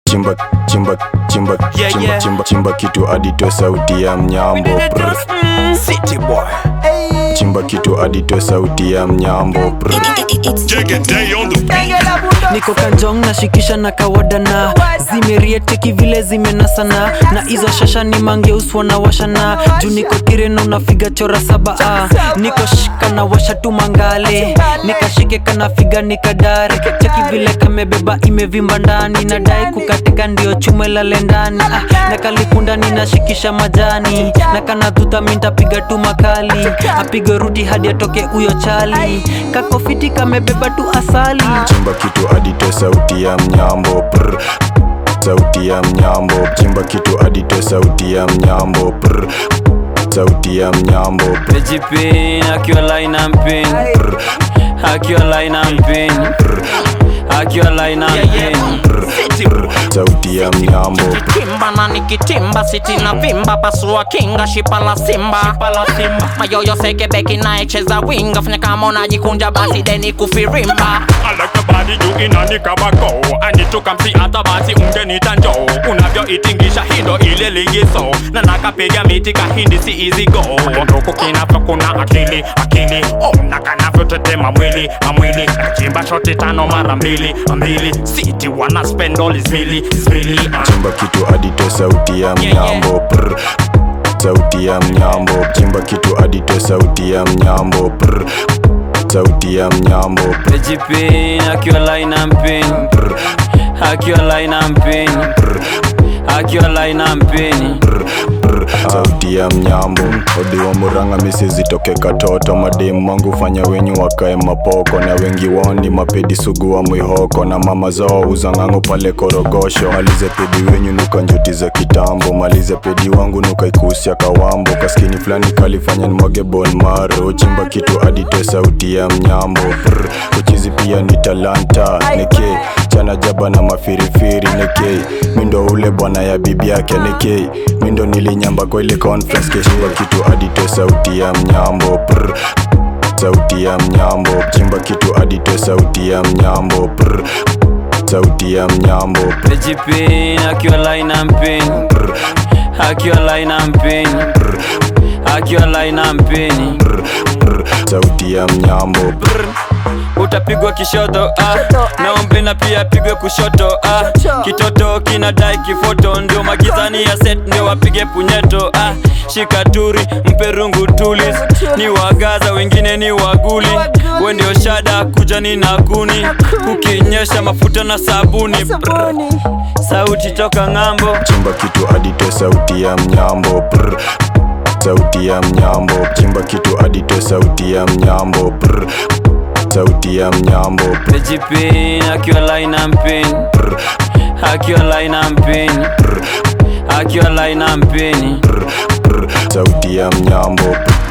chimba chimba chimba Yeah, chimba yeah. chimba chimba kitu aditoe sauti ya mnyambo brr. City boy. chimba kitu aditoe sauti ya mnyambo brr. niko kanjong nashikisha na kawadana zimerieteki vile zimenasana na hizo shasha ni mangeuswa na washana juu niko kireno nafiga chora saba ah. niko shika na washa tu mangale nikashike kanafiga nikadare cheki vile kamebeba imevimba ndani nadai kukatika ndio chume lale ndani ah. na kalipundani nashikisha majani na kanadhuta mintapiga tu makali apige rudi hadi atoke huyo chali kakofiti kamebeba tu asali chimba kitu aditoe sauti ya mnyambo brr. sauti ya mnyambo chimba kitu aditoe sauti ya mnyambo brr. sauti ya mnyambo brr. Pejipin, akiwa line and pin Akiwa line and pin Akiwa line and pin City boy. sauti ya mnyambo Kimba na nikitimba siti na vimba pasua kinga shipa la simba mayoyo seke beki naecheza winga fanya kama unajikunja basi deni kufirimba I like the body you inanika bako I need to come see hata basi ungenita njoo unavyoitingisha hindo ile ligiso na nakapiga miti kahindi si easy go nduku kinavyo kuna akili akili oh, na kanavyotetema mwili amwili nachimba shoti tano mara mbili mbili siti wana spend all is mili is mili uh. chimba kitu aditoe sauti ya mnyambo brr. sauti ya mnyambo chimba kitu aditoe sauti ya mnyambo brr. sauti ya mnyambo brr. Pejipin, akiwa line and pin Akiwa line and pin Akiwa line and pin sauti ya mnyambo odi wa muranga misi zitoke katoto mademu wangu fanya wenyu wakae mapoko na wengi wao ni mapedi sugu wa mwihoko na mama zao uzang'ango pale korogosho malize pedi wenyu nuka njuti za kitambo malize pedi wangu nuka ikusia kawambo kaskini fulani kalifanya nimwage bon maro chimba kitu aditoe sauti ya mnyambo Brr. uchizi pia ni talanta neke chana jaba na mafirifiri neke mindo ule bwana ya bibi yake neke mindo nilinyamba kwa ile conference keshimba kitu aditoe sauti ya mnyambo Brr. sauti ya mnyambo chimba kitu aditoe sauti ya mnyambo Brr. sauti ya mnyambo Brr. Pejipin, akiwa line and pin Akiwa line and pin Akiwa line and pin sauti ya mnyambo Brr. utapigwa kishoto ah. naombe na pia pigwe kushoto ah. kitoto kinadai kifoto ndio magizani ya set ndio wapige punyeto ah. shikaturi mpe rungu tulis ni wagaza wengine ni waguli we ndio shada kuja ni naguni ukinyesha mafuta na sabuni Brr. sauti toka ng'ambo chimba kitu aditoe sauti ya mnyambo Brr. sauti ya mnyambo chimba kitu aditoe sauti ya mnyambo Brr. sauti ya mnyambo pejipin akiwa line and pin akiwa line and pin akiwa line and pin sauti ya mnyambo